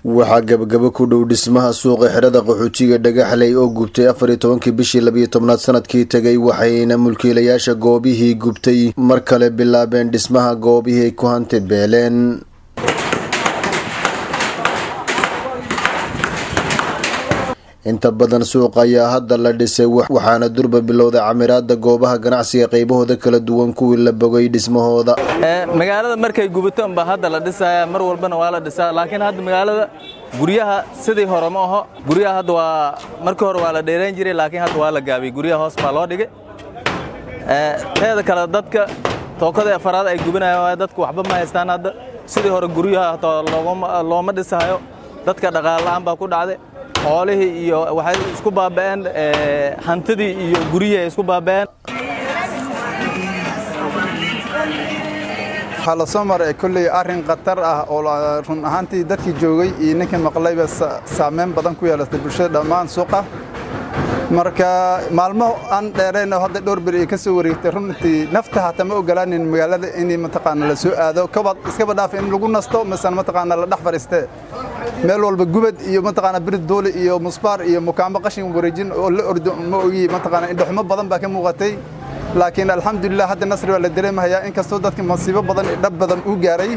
waxaa gabagabo ku dhow dhismaha suuqa xerada qaxootiga dhagaxley oo gubtay afar iyo tobankii bishii labiyo tobnaad sanadkii tegay waxayna mulkiilayaasha goobihii gubtay mar kale bilaabeen dhismaha goobihii ay ku hanti beeleen inta badan suuqa ayaa hadda la dhisay waxaana durba bilowday camiraada goobaha ganacsiga qaybahooda kala duwan kuwii la bogay dhismahooda magaalada markay gubato unba hadda la dhisaya mar walbana waa la dhisaa laakiin hadda magaalada guryaha sidii hore ma aho guryaha hadda waa markii hore waa la dheerayn jiray laakiin hadda waa la gaabiyey guryaha hoos baa loo dhigay teeda kale dadka tookada afaraad ay gubanayaan dadku waxba ma haystaan hadda sidii hore guryaha hataa looma dhisahayo dadka dhaqaale la'aan baa ku dhacday xoolihii iyo waxay isku baaba'een hantidii iyo guryihii ay isku baaba'een waxaa la soo maray kolley arrin khatar ah oo run ahaantii dadkii joogay iyo ninkii maqlayba saameyn badan ku yeelatay bulshada dhammaan suuqa marka maalmo aan dheerayn oo hadda dhowr beri ay ka soo wareegtay runtii nafta hata ma ogolaanin magaalada in mataqaana la soo aado kabad iskaba dhaaf in lagu nasto misana mataqaana la dhex fadhiistee meel walba gubad iyo mataqaana birid doole iyo musbaar iyo mukaambo qashin wareejin oo la ordo ma ogi mataqaana indhaxumo badan baa ka muuqatay laakiin alxamdulilah hadda nasri waa la dareemahayaa inkastoo dadka masiibo badan iyo dhab badan uu gaaray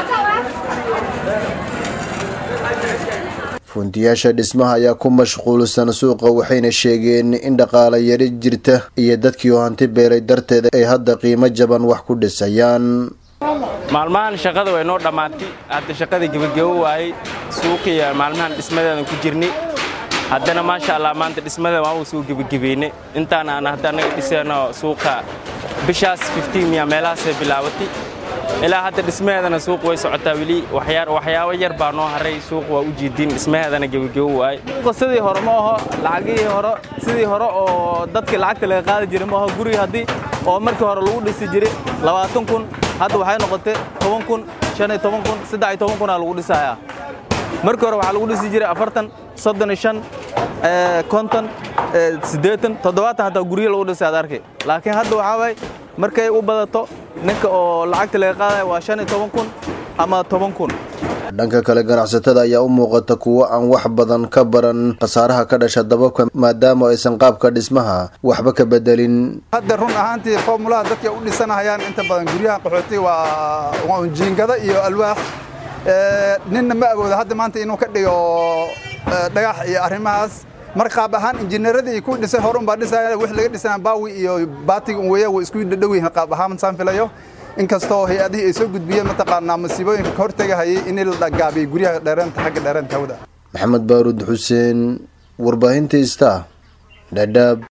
funtiyaasha dhismaha ayaa ku mashquulsan suuqa waxayna sheegeen in dhaqaale yari jirta iyo dadkii oo hanti beelay darteeda ay hadda qiimo jaban wax ku dhisayaan maalmahan shaqada way noo dhammaatay hadda shaqadii gebagabo waayey suuqiya maalmahan dhismadeedan ku jirnay haddana maasha allah maanta dhismada waa uu soo gebagebeynay intaan aan hadda annaga dhisayno suuqa bishaas miya meelahaasay bilaabatay ilaa hadda dhismaheedana suuq way socotaa weli waxyaabo yar baa noo haray suuq waa u jeedin dhismaheedana gebagabo waaye sidii hore ma aho lacagihii hore sidii hore oo dadkii lacagta laga qaadi jiray ma aho gurigi haddii oo markii hore lagu dhisi jiray labaatan kun hadda waxay noqotay toban kun shan iyo toban kun saddex iyo toban kunaa lagu dhisayaa markii hore waxaa lagu dhisi jiray afartan soddon iyo shan konton siddeetan toddobaatan hataa guryo lagu dhisay ad arkay laakiin hadda waxaa waaye markay u badato ninka oo lacagta laga qaadaya waa shan iyo toban kun ama toban kun dhanka kale ganacsatada ayaa u muuqata kuwo aan wax badan ka baran khasaaraha ka dhasha dababka maadaama aysan qaabka dhismaha waxba ka bedelin hadda run ahaantii foomulaha dadka u dhisanahayaan inta badan guryaha qaxooti waa jiingada iyo alwaax ninna ma awoodo hadda maanta inuu ka dhigo dhagax iyo arrimahaas mar qaab ahaan injineeradii ku dhisay hore unbaa dhisaya wix laga dhisana baawi iyo baatiga un weeya way isku dhadhow yihiin qaab ahaan saan filayo inkastoo hay-adihii ay soo gudbiyeen mataqaanaa masiibooyinka ka hortegahayay in la gaabiyey guryaha dheereenta xagga dheereenta hawda maxamed baaruud xuseen warbaahinta ista dhadhaab